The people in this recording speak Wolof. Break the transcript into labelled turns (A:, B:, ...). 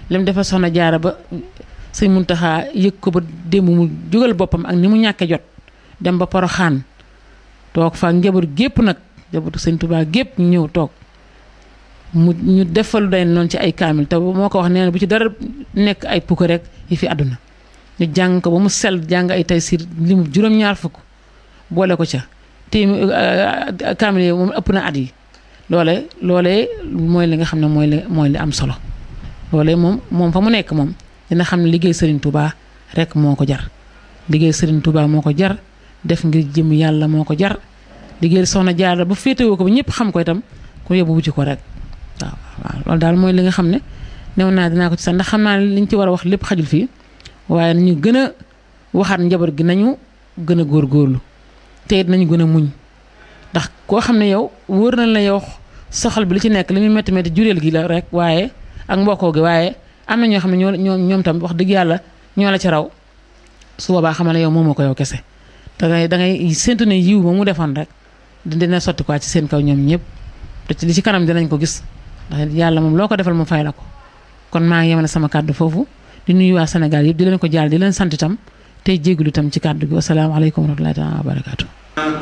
A: lim defal soxna jaara ba sëñ Muntaxa yëg ko ba démb mu jugal boppam ak ni mu ñàkke jot dem ba Poroxaan toog fa njaboot gépp nag njabootu sëñ Tuubaa gépp ñu ñëw toog mu ñu defalu day noonu ci ay kaamil te moo ko wax nee na bu ci dara nekk ay pukk rek yi fi àdduna ñu jàng ko ba mu sell jàng ay tay siir li mu juróom-ñaar fukk boole ko ca te kaamil yi moom ëpp na at yi loole loolee mooy li nga xam ne mooy li mooy li am solo loolee moom moom fa mu nekk moom dina xam ne liggéey Serigne Touba rek moo ko jar liggéey Serigne Touba moo ko jar def ngir jëm yàlla moo ko jar liggéey soxna Jaara bu féetewoo ko ba ñëpp xam ko itam ku yóbbu wuti ko rek waaw waaw loolu daal mooy li nga xam ne new naa dinaa ko ci sax ndax xam naa ne liñ ci war a wax lépp xajul fii waaye nañu gën a waxaat njaboot gi nañu gën a góorgóorlu te it nañu gën a muñ ndax koo xam ne yow wóor na la yow soxal bi li ci nekk li muy métti métti jureel gi la rek waaye ak mbokkoo gi waaye am na ñoo xam ne ñoo ñoo ñoom tam wax dëgg yàlla ñoo la ci raw su boobaa xamal ne yow moomoo ko yow kese da ngay da ngay séntu ne yiw ba mu defoon rek dina sotti quoi ci seen kaw ñoom ñëpp te ci li ci kanam dinañ ko gis ndax yàlla moom loo ko defal mu fay la ko kon maa ngi yemale sama kàddu foofu di nuyu waa Sénégal yëpp di leen ko jaal di leen sant itam tey jégalu itam ci kàddu gi wasalaamaaleykum wa rahmatullahi taala wa barakaatu